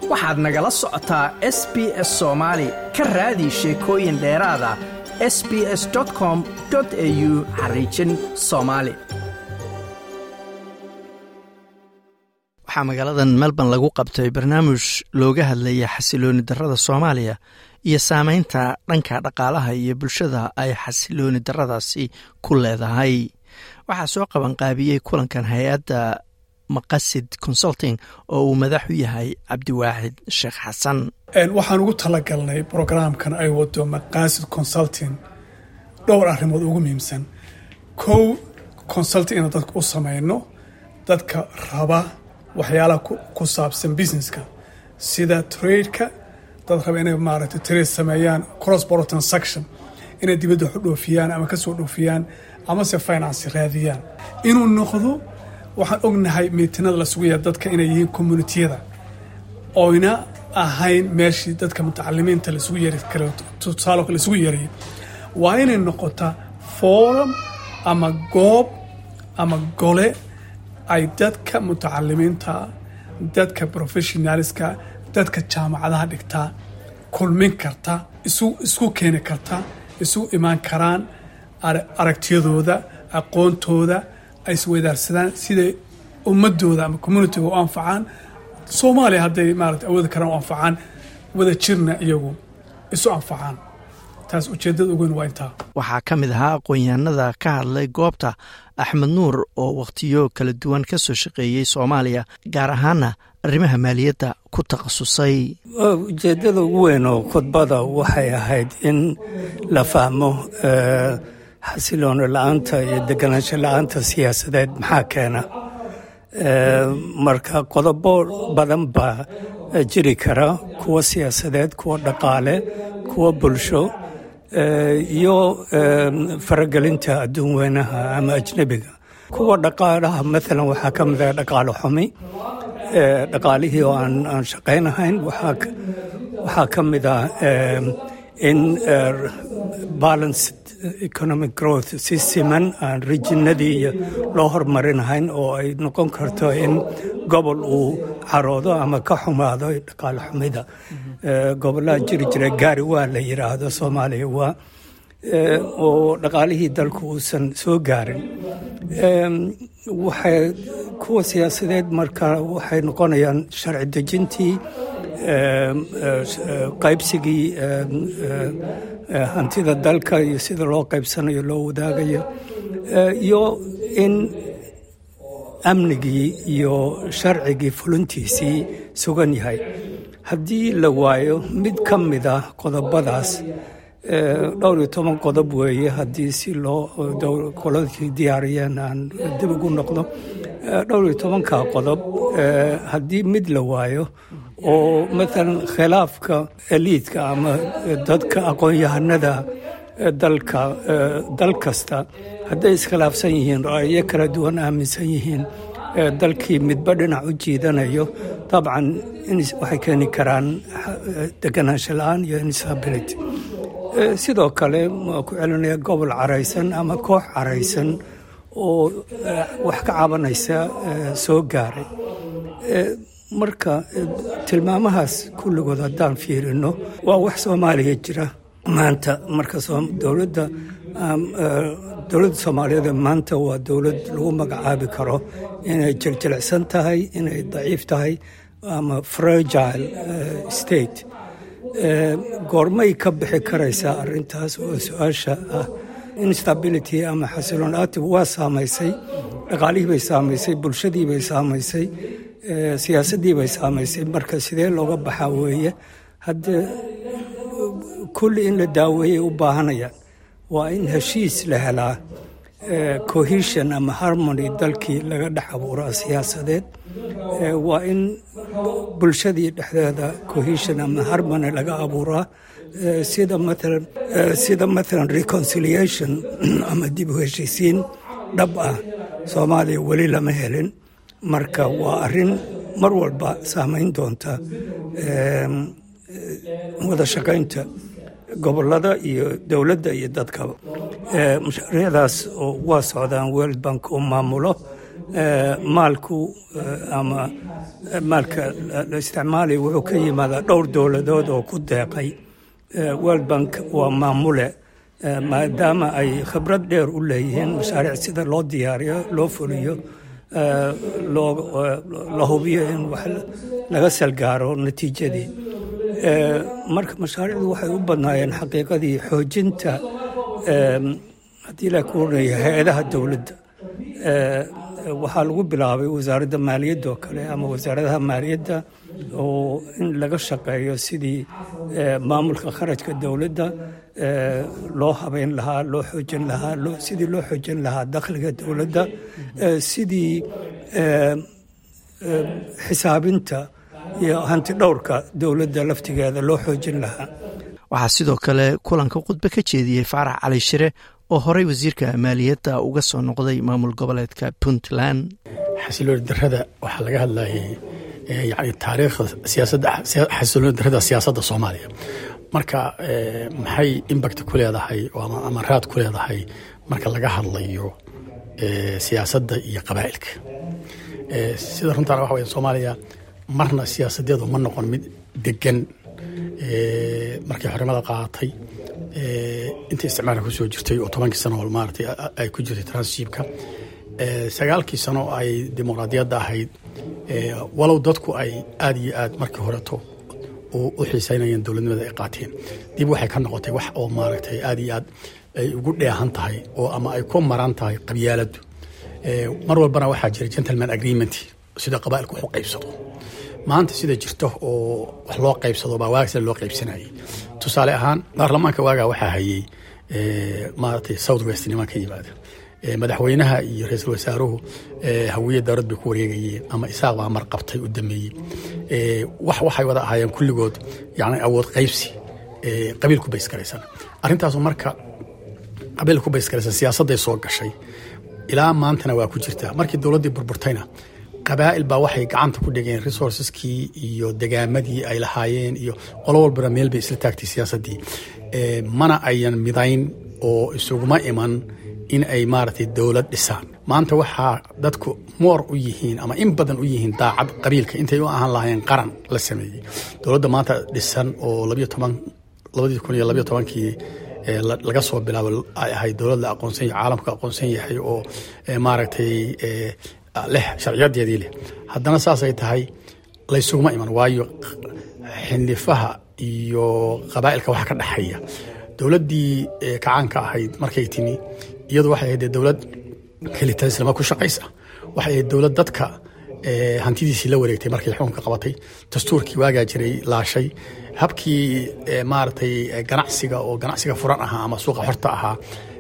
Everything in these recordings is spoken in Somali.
waxaad nagala socotaa s b s soomaali ka raadi sheekooyin dheeraada s b s com au xariijin soomaali waxaa magaaladan melbourne lagu qabtay barnaamij looga hadlaya xasilooni darada soomaaliya iyo saameynta dhanka dhaqaalaha iyo bulshada ay xasilooni daradaasi ku leedahay waxaa soo qabanqaabiyey kulankan hay-adda maqasid consulting oo uu madax u yahay cabdiwaaxid sheekh xasan waxaan ugu talagalnay brograamkan ay wado maqasid consulting dhowr arrimood ugu muhiimsan kow consulting inaan dadka u samayno dadka raba waxyaalaha ku saabsan businesska sida tradeka dad raba inay maaragtay trade sameeyaan cross border transaction inay dibadda wax u dhoofiyaan ama kasoo dhoofiyaan amase finance raadiyaan inuu noqdo waxaan ognahay miitinada lasugu yahay dadka inay yihiin communitiyada oyna ahayn meeshii dadka mutacalimiinta lasugu yeeri karo tusaalo lasugu yeerayo waa inay noqotaa forum ama goob ama gole ay dadka mutacalimiinta dadka professionaliska dadka jaamacadaha dhigtaa kulmin karta isku keeni karta isu imaan karaan aragtiyadooda aqoontooda ay isweydaarsadaan siday ummadooda ama communitiga u anfacaan soomaaliya hadday maarata awoodi karaan u anfacaan wada jirna iyagu isu anfacaan taas ujeedada ugu weyn waa intaa waxaa ka mid ahaa aqoon-yahanada ka hadlay goobta axmed nuur oo wakhtiyo kala duwan ka soo shaqeeyey soomaaliya gaar ahaana arrimaha maaliyadda ku takhasusay ujeeddada ugu weyn oo khudbada waxay ahayd in la fahmo xasilooni la-aanta iyo deganaansho la-aanta siyaasadeed maxaa keena marka qodobo badan baa jiri kara kuwa siyaasadeed kuwa dhaqaale kuwa bulsho iyo faragelinta adduun weynaha ama ajnebiga kuwa dhaqaalaha maalan waxaa ka mid ah dhaqaalo xumi dhaqaalihii oo aan shaqaynahayn waxaa ka mid ah in balanced economic growth si siman aan rijinadii iyo loo hormarinahayn oo ay noqon karto in gobol uu caroodo ama ka xumaado dhaqaale xumida gobollaha jiri jira gaari waa la yidhaahdo soomaaliya waa oo dhaqaalihii dalku uusan soo gaarin waxay kuwa siyaasadeed marka waxay noqonayaan sharci dejintii qaybsigii hantida dalka iyo sida loo qaybsanayo loo wadaagayo iyo in amnigii iyo sharcigii fulintiisii sugan yahay haddii la waayo mid ka mid ah qodobadaas dhowr iyo toban qodob weeye haddii si loo qoladkii diyaariyeen aan dib ugu noqdo dhowr iyo tobanka qodob haddii mid la waayo oo maalan khilaafka eliidka ama dadka aqoon-yahanada dalka dal kasta hadday iskhilaafsan yihiin ra'yo kala duwan aaminsan yihiin dalkii midba dhinac u jiidanayo dabcan waxay keeni karaan deganaansho la-aan iyo instability sidoo kale waa ku celinaya gobol caraysan ama koox caraysan oo wax ka cabanaysa soo gaaray marka tilmaamahaas kulligood haddaan fiirino waa wax soomaaliya jira maanta marka dowladda dowladda soomaaliyeed maanta waa dowlad lagu magacaabi karo inay jiljilicsan tahay inay daciif tahay ama fragile state goormay ka bixi karaysaa arintaas oo su-aasha ah instability ama xasiloon aatib waa saamaysay dhaqaalihii bay saamaysay bulshadii bay saamaysay siyaasaddii bay saamaysay marka sidee looga baxaa weeye haddee kulli in la daaweeyay u baahanayaan waa in heshiis la helaa cohesion ama harmony dalkii laga dhex abuuraa siyaasadeed waa in bulshadii dhexdeeda cohesion ama harmony laga abuuraa sida maalan sida maalan reconciliation ama dib u heshiisiin dhab ah soomaaliya weli lama helin marka waa arrin mar walba saamayn doonta wada shaqaynta gobolada iyo dowladda iyo dadkaba mashaariicdaas oo waa socdaan world bank uu maamulo maalku ama maalka la isticmaalaya wuxuu ka yimaadaa dhowr dowladood oo ku deeqay world bank waa maamule maadaama ay khibrad dheer u leeyihiin mashaariic sida loo diyaariyo loo fuliyo la hubiyo in wax laga salgaaro natiijadii marka mashaariicdu waxay u badnaayeen xaqiiqadii xoojinta haddii la kuranaya hay-adaha dowladda waxaa lagu bilaabay wasaaradda maaliyadda oo kale ama wasaaradaha maaliyadda oo in laga shaqeeyo sidii maamulka kharajka dowladda loo habeyn lahaa loo xoojin lahaa sidii loo xoojin lahaa dakhliga dowladda sidii xisaabinta iyo hanti dhowrka dowladda laftigeeda loo xoojin lahaa waxaa sidoo kale kulanka khudbe ka jeediyey faarax cali shire oo horey wasiirka maaliyadda uga soo noqday maamul goboleedka puntland xasilooni darada waxaa laga hadlayay yani taariikhda siyaasadda xasilooni darada siyaasadda soomaaliya marka maxay impact ku leedahay ama raad ku leedahay marka laga hadlayo siyaasadda iyo qabaa'ilka sida runtaana waxa waya soomaaliya marna siyaasadeedu ma noqon mid degan markii xorimada qaadatay intii isticmaalka kusoo jirtay oo tobankii sano maarata ay ku jirtay transshipka sagaalkii sano ay dimuqraadiyadda ahayd walow dadku ay aada iyo aad markii horeto u xiiseynayeen dowladnimada ay qaateen dib waxay ka noqotay wax oo maaragtay aada iyo aad ay ugu dheehan tahay oo ama ay ku maran tahay qabyaaladdu mar walbana waxaa jira gentleman agreement sida qabaa'ilku wax u qaybsado maanta sida jirto oo wax loo qaybsado baa waaga sida loo qaybsanayay tusaale ahaan baarlamaanka waagaa waxaa hayey maaragtay south west niman ka yimaada madaxweynaha iyo ra-iisul wasaaruhu hawiye dowlad bay ku wareegayeen ama isaaq baa mar qabtay u dameeyey wax waxay wada ahaayeen kulligood yani awood qaybsi qabiil ku baysgaraysan arrintaasu marka qabiil ku baysgaraysan siyaasadday soo gashay ilaa maantana waa ku jirtaa markii dowladdii burburtayna qabaa'il baa waxay gacanta ku dhigeen resourceskii iyo degaamadii ay lahaayeen iyo qolo walbana meel bay isla taagtay siyaasaddii mana ayan midayn oo isuguma iman in ay maaragtay dowlad dhisaan maanta waxaa dadku moor u yihiin ama in badan u yihiin daacad qabiilka intay u ahaan lahaayeen qaran la sameeyey dowladda maanta dhisan oo labiyo toban labadii kun iyo labiyo tobankii laga soo bilaabo ay ahayd dowlad la aqoonsan yahay caalamka aqoonsan yahay oo maaragtay leh sharciyadeedii leh haddana saasay tahay laysuguma iman waayo xindhifaha iyo qabaa'ilka waxa ka dhexeeya dowladdii kacaanka ahayd markay timi iyadu waxay ahayd dowlad kelitalislama ku shaqaysa waxay ahayd dowlad dadka hantidiisii la wareegtay markay xukunka qabatay dastuurkii waagaa jiray laashay habkii maaragtay ganacsiga oo ganacsiga furan ahaa ama suuqa xorta ahaa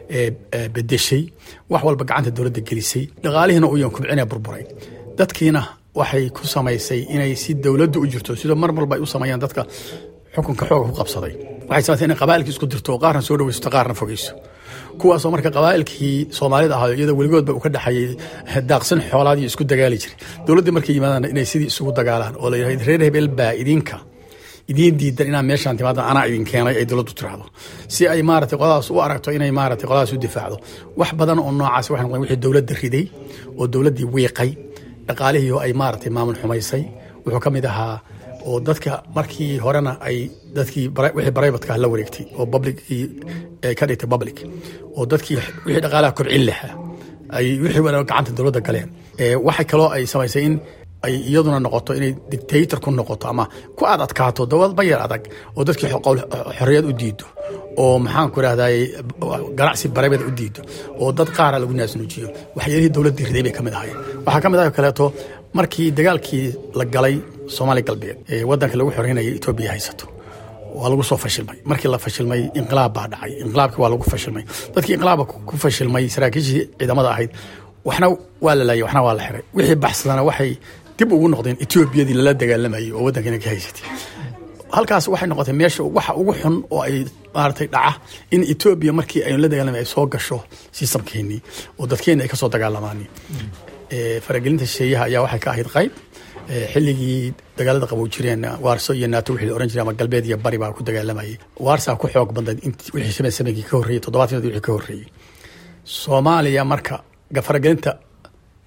bedeshay wax walba gacanta dowladda gelisay dhaqaalihiina u yan kubcina burburay dadkiina waxay ku samaysay inay si dowladda u jirto sidoo mar walba ay u sameeyaan dadka xukunka xooga ku qabsaday waxay samaysay inay qabaa'ilkii isku dirto oo qaarna soo dhaweysato qaarna fogeyso kuwaasoo marka qabaa'ilkii soomaalida ahaa iyada weligoodba uu ka dhexeeyey daaqsan xoolaadii isku dagaali jiray dowladdii markay yimaadaan inay sidii isugu dagaalaan oo la yidhahdo reer hebel baa idinka idiin diidan inaa meeshaan timaada anaa idin keenay ay dowladdu tiraahdo si ay maaragtay qoladaas u aragto inay maaragtay qoladaas u difaacdo wax badan oo noocaas waxay noqdeen wixii dowladda riday oo dowladdii wiiqay dhaqaalihii oo ay maaragtay maamul xumaysay wuxuu ka mid ahaa oo dadka markii horena ay dadkii wixii baraybatka la wareegtay oo publickii ka dhigtay public oo dadkii wixii dhaqaalaha kobcin lahaa ay wixii wala gacanta dowladda galeen waxay kaloo ay samaysay in ay iyaduna noqoto inay dictator ku noqoto ama ku aad adkaato dowlad bayar adag oo dadkii xorriyad u diido oo maxaan ku rahday ganacsi bareebada u diido oo dad qaara lagu naasnuujiyo waxyaalihii dowladdii riday bay ka mid ahaayeen waxaa ka mid ah kaleeto markii dagaalkii la galay soomaaliya galbeed ee waddanka lagu xoreynaya etoobiya haysato waa lagu soo fashilmay markii la fashilmay inqilaab baa dhacay inqilaabkii waa lagu fashilmay dadkii inqilaabka ku fashilmay saraakiishii ciidamada ahayd waxna waa la laayay waxna waa la xiray wixii baxsadana waxay dib ugu noqdeen etoobiyadii lala dagaalamayay oo waddankana ka haysatay halkaas waxay noqotay meesha waxa ugu xun oo ay maaragtay dhaca in etoobiya markii aynu la dagaalamay ay soo gasho sistamkeennii oo dadkeenni ay ka soo dagaalamaan faragelinta shisheeyaha ayaa waxay ka ahayd qayb xilligii dagaalada qabow jireen waarso iyo naato wixii la oran jiray ama galbeed iyo bari baa ku dagaalamayay waarsaa ku xoog badnayd wixii shaban samankii ka horreeyey toddobaatan wixii ka horreeyey soomaaliya marka faragelinta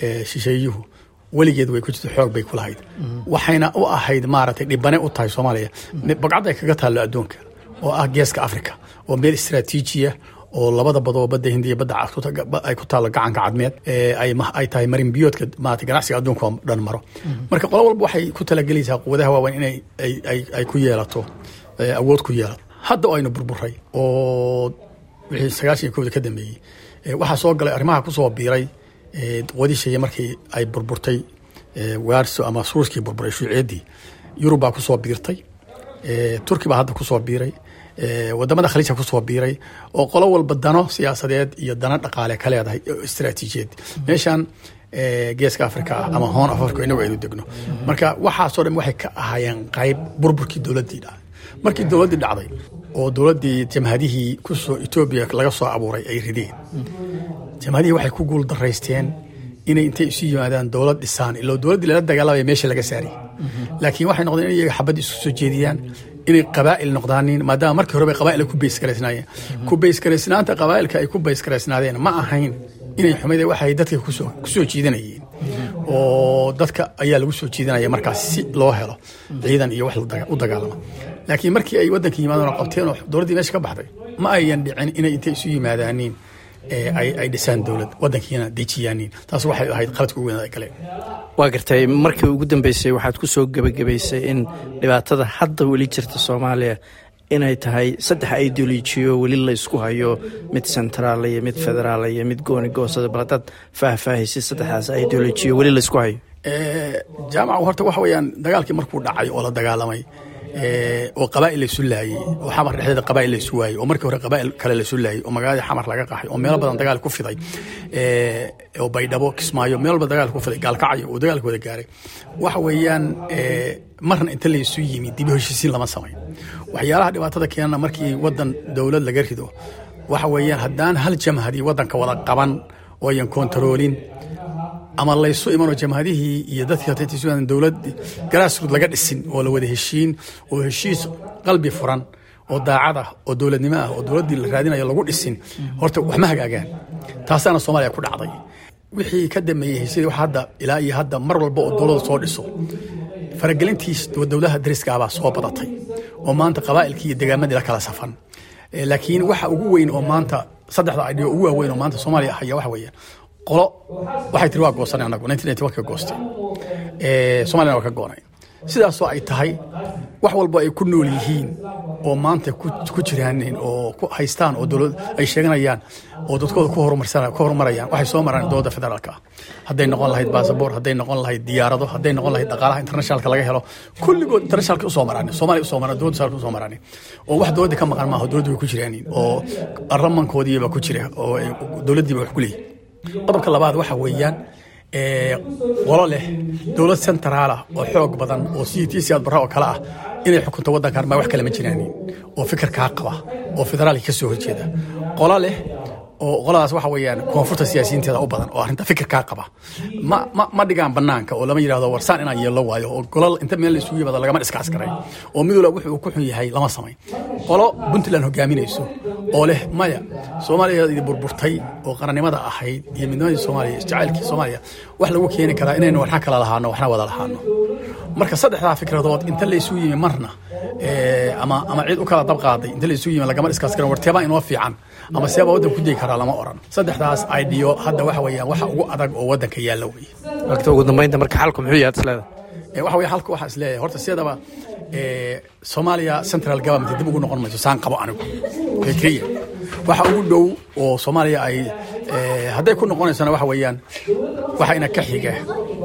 shisheeyuhu weligeed way ku jirta xoog bay ku lahayd waxayna u ahayd maaragtay dhibane u tahay soomaaliya bogcad ay kaga taallo adduunka oo ah geeska africa oo meel istraatiijiya oo labada badoo badda hindiya badda ay ku taallo gacanka cadmeed ay tahay marinbiyoodka maarata ganacsiga adduunka oo dhan maro marka qolo walba waxay ku talagelaysaa quwadaha waaweyn inay ay ku yeelato awood ku yeelato hadda oo aynu burburay oo wixii sagaashan iyo kowda ka dambeeyey waxaa soo galay arrimaha kusoo biiray quwadisheeye markii ay burburtay waarso ama suurskii burburay shuuciyaddii yurub baa kusoo biirtay turki baa hadda kusoo biiray wadamada khaliijka kusoo biiray oo qolo walba dano siyaasadeed iyo dano dhaqaale ka leedahay istraatiijiyad meeshan geeska africa ah ama hoon of africa inagu aynu degno marka waxaasoo dhan waxay ka ahaayeen qayb burburkii dowladdii dhacday markii dowladdii dhacday oo dowladdii jamhadihii kusoo etoobiya laga soo abuuray ay rideen jamhadihii waxay ku guul daraysteen inay intay isu yimaadaan dowlad dhisaan ilo dowladdii lala dagaalamaya meesha laga saarayy laakiin waxay noqdeen in iyaga xabadda isku soo jeediyaan inay qabaa'il noqdaanin maadaama markii horeba qabaa'il ku baysgaraysnaayeen ku baysgaraysnaanta qabaa'ilka ay ku baysgaraysnaadeen ma ahayn inay xumide waxay dadka kusoo kusoo jiidanayeen oo dadka ayaa lagu soo jiidanaya markaas si loo helo ciidan iyo wax u dagaalama laakiin markii ay waddanka yimaadeen oo qabteen oo dowladdii meesha ka baxday ma ayan dhicin inay intay isu yimaadaaniin ay dhisaan dowlad waddankiina dejiyaaniin taas waxay ahayd qaladka ugu weyn ay galeen waa gartay markii ugu dambeysay waxaad ku soo gebagabaysay in dhibaatada hadda weli jirta soomaaliya inay tahay saddex ideolojiyo weli la ysku hayo mid centraal iyo mid federaal iyo mid gooni goosada bal hadaad faahfaahaysa saddexdaas ideolojiyo weli la ysku hayo jaamaca horta waxa weeyaan dagaalkii markuu dhacay oo la dagaalamay oo qabaa'il laysu laayey oo xamar dhexdeeda qabaa'il laysu waayey oo markii hore qabaa'il kale laysu laayey oo magaaladii xamar laga qaxay oo meelo badan dagaal ku fiday oo baydhabo kismaayo meel walba dagaal ku fiday gaalkacyo oo dagaalka wada gaaray waxa weeyaan marna inta laysu yimi dibi heshiisiin lama samayn waxyaalaha dhibaatada keenana markii wadan dowlad laga rido waxa weeyaan haddaan hal jamhadii wadanka wada qaban oo ayan kontaroolin ama laysu imanoo jamhadihii iyo dadkii dowlad garaasrood laga dhisin oo la wada heshiin oo heshiis qalbi furan oo daacad ah oo dowladnimo ah oo dowladdii la raadinayo lagu dhisin horta wax ma hagaagaan taasaana soomaaliya ku dhacday wixii ka dambeeyey heshiisyadii wax hadda ilaa iyo hadda mar walba oo dowladda soo dhiso faragelintiis dowladaha dariskaabaa soo badatay oo maanta qabaa'ilkii iyo degaamadii la kala safan laakiin waxa ugu weyn oo maanta saddexda idhiyo ugu waaweyn oo maanta soomaaliya haya waxa weeyaan qolo waxay tiri waa goosanay anagu ka goostay somaliyana waa ka goonay sidaasoo ay tahay wax walbo ay ku nool yihiin oo maanta ku jiraanin oo ku haystaan oo dowlad ay sheeganayaan oo dadkooda ku horumarayaan waxay soo maraan dowladda federaalka ah hadday noqon lahayd basaboor hadday noqon lahayd diyaarado hadday noqon lahayd dhaqaalaha internationalka laga helo kulligood internationalka usoo maraan soomaaliya usoo maraan dowladda federaalka usoo maraan oo wax dowladda ka maqan maaha dowladda way ku jiraanin oo ramankoodiiba ku jira oo dowladdiiba wax ku leeyihin qodobka labaad waxa weeyaan qolo leh dowlad centraalah oo xoog badan oo c t siyaad barra oo kale ah inay xukunto waddankan ma wax kale ma jiraanin oo fikirkaa qaba oo federaalka ka soo horjeeda qolo leh oo qoladaas waxa weeyaan koonfurta siyaasiyiinteeda u badan oo arrinta fikirkaa qaba ma ma ma dhigaan banaanka oo lama yidhahdo warsaan inaan yeello waayo oo golol inta meel la isugu yimaado lagama dhiskaas garay oo mid walba wuxuu ku xun yahay lama samayn qolo puntland hogaaminayso oo leh maya soomaaliya idi burburtay oo qarannimada ahayd iyo midnimadii soomaaliya isjacaylkii soomaaliya wax lagu keeni karaa inaynu waxna kala lahaano waxna wada lahaano marka saddexdaa fikradood inta la isugu yimi marna ama ama cid u kala dab qaaday inta la isugu yimi lagama dhiskaas garan warteebaa inoo fiican ama seeba waddanka ku degi karaa lama oran saddexdaas ideo hadda waxa weeyaan waxa ugu adag oo waddanka yaalla weye wagta ugu dambeynta marka xalku muxuu yahay isleeda waxa weye halka waxaa isleeyahay horta siyadaba soomaaliya central government dib ugu noqon mayso saan qabo anigu fikriya waxa ugu dhow oo soomaaliya ay hadday ku noqonaysana waxa weeyaan waxa ina ka xiga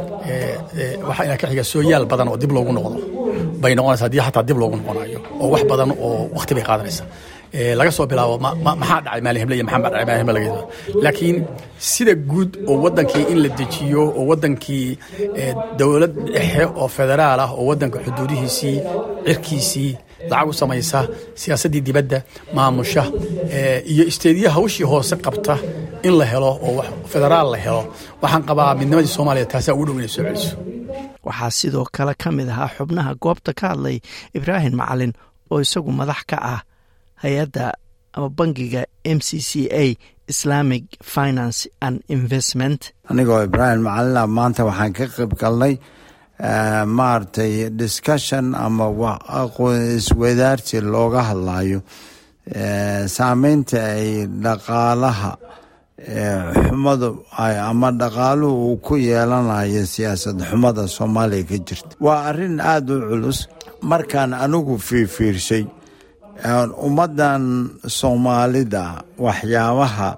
waxa ina ka xiga sooyaal badan oo dib loogu noqdo bay noqonaysa haddii xataa dib loogu noqonayo oo wax badan oo wakti bay qaadanaysa laga soo bilaabo maxaa dhacay maalin heble iyo maxaa dhacay maalin heble laga laakiin sida guud oo waddankii in la dejiyo oo waddankii dowlad dhexe oo federaal ah oo waddanka xuduudihiisii cirkiisii lacag u samaysa siyaasaddii dibadda maamusha iyo isteediya hawshii hoose qabta in la helo oo federaal la helo waxaan qabaa midnimadii soomaaliya taasaa ugu dhow inay soo celiso waxaa sidoo kale ka mid ahaa xubnaha goobta ka hadlay ibraahim macalin oo isagu madax ka ah hay-adda ama bangiga m c c a islamic finance and investment anigoo ibraahim macalina maanta waxaan ka qayb galnay maaragtay discussion ama aqoon iswadaarsi looga hadlayo saameynta ay dhaqaalaha xumadu ama dhaqaaluhu uu ku yeelanayo siyaasad xumada soomaaliya ka jirta waa arrin aada u culus markaan anigu fiirfiirshay ummaddan soomaalida waxyaabaha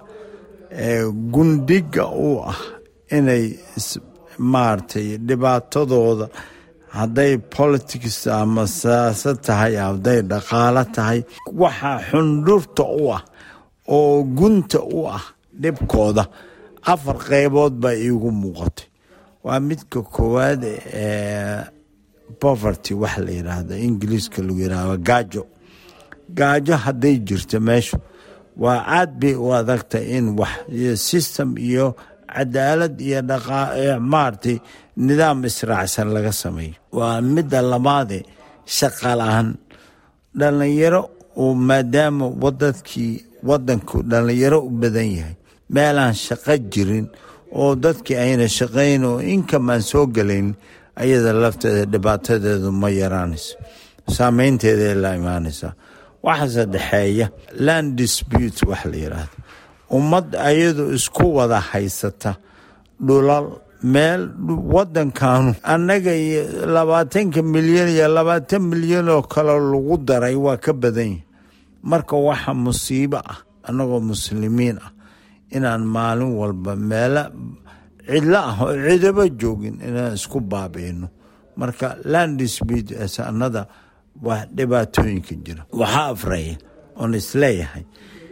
gundhiga u ah inay maaragtay dhibaatadooda hadday politics ama siyaasad tahay hadday dhaqaalo tahay waxaa xundhurta u ah oo gunta u ah dhibkooda afar qeybood baa iigu muuqatay waa midka koowaad ee poverty wax la yidhaahdo ingiliiska lagu yidhahdo gaajo gaajo hadday jirto meeshu waa aad bay u adagtay in wax system iyo cadaalad iyo maaragtay nidaam israacsan laga sameeyo waa midda labaade shaqa la-aan dhallinyaro oo maadaama wadadkii wadanku dhallinyaro u badan yahay meelaan shaqo jirin oo dadkii ayna shaqayn oo inkamaan soo gelayn ayada lafteeda dhibaatadeedu ma yaraanayso saameynteeday la imaanaysaa waxa saddexeeya land dispute wax la yidhaahdo ummad ayadu isku wada haysata dhulal meel wadankanu annaga iyo labaatanka milyan iyo labaatan milyan oo kale lagu daray waa ka badan yahi marka waxa musiibo ah annagoo muslimiin ah inaan maalin walba meelo cidlo ah oo cidaba joogin inaan isku baabiino marka land dispute sanada waa dhibaatooyinka jira waxaa afraya oon isleeyahay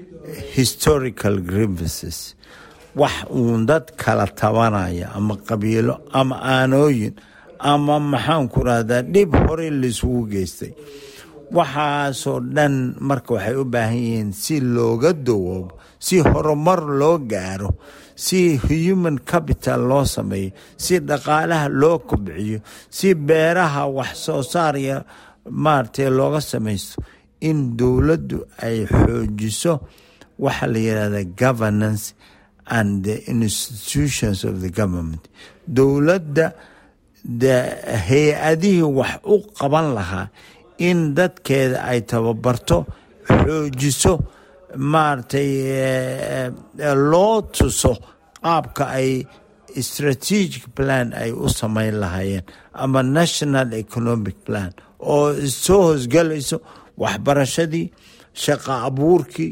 historical grievances wax uun dad kala tabanaya ama qabiilo ama aanooyin ama maxaan ku rahdaa dhib hore laisugu geystay waxaasoo dhan marka waxay u baahan yihiin si looga dawoobo si horumar loo gaaro si human capital loo sameeyo si dhaqaalaha loo kobciyo si beeraha wax soo saarya maaragtay looga samaysto in dowladdu ay xoojiso waxa la yidhahda governance and the institutions of the government dowladda hay-adihii wax u qaban lahaa in dadkeeda ay tababarto xoojiso maaragtay loo tuso qaabka ay strategic plan ay u samayn lahaayeen ama national economic plan oo soo hoosgalayso waxbarashadii shaqo abuurkii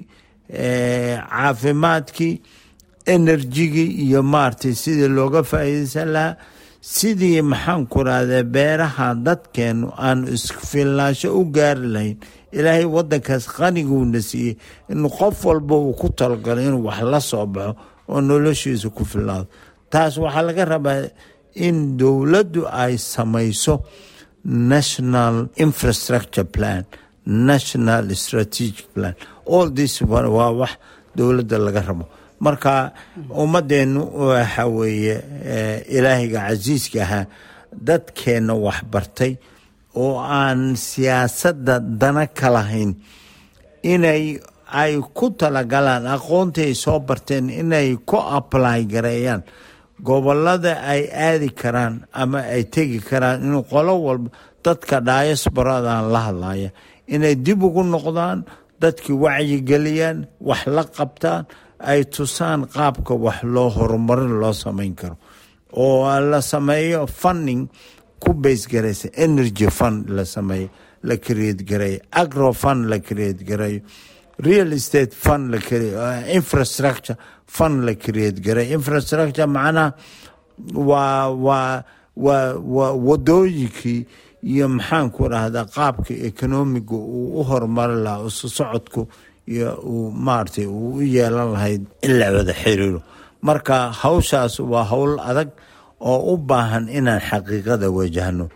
caafimaadkii enerjigii iyo maaragtay sidii looga faa'iideysan lahaa sidii maxaan ku rahdaa beeraha dadkeenu aanu isfilnaansho u gaari lahayn ilaahay wadankaas qaniguuna siiyey in qof walba uu ku talagalo inuu wax la soo baxo oo noloshiisa ku filnaado taas waxaa laga rabaa in dowladdu ay samayso national infrastructure plan national strategic plan all this waa wax dowladda laga rabo marka ummadeennu waxa weeye ilaahiga casiiska ahaa dadkeenna waxbartay oo aan siyaasadda dana ka lahayn inay ay ku talagalaan aqoontii ay soo barteen inay ku apply gareeyaan gobolada ay aadi karaan ama ay tegi karaan inuu qolo walba dadka diasbaradan la hadlaya inay dib ugu noqdaan dadkii wacyigeliyaan wax la qabtaan ay tusaan qaabka wax loo horumarin loo samayn karo oo la sameeyo funding ku base garaysa energy fund la sameeyo la create gareeyo agro fund la create gareeyo real estate fund la infrastructure fund la create gareeyo infrastructure macnaha waa waa waa waa wadooyinkii iyo maxaan ku dhahdaa qaabka economiga uu u horumari lahaa isu socodku iyo uu maaragtay uu u yeelan lahayd in la wada xiriiro marka hawshaas waa howl adag oo u baahan inaan xaqiiqada wajahno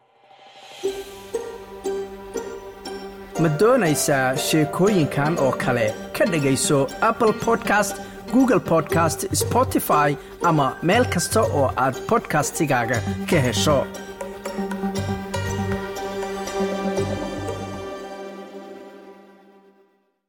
ma doonaysaa sheekooyinkan oo kale ka dhegayso apple podcast google podcast spotify ama meel kasta oo aad bodkastigaaga ka hesho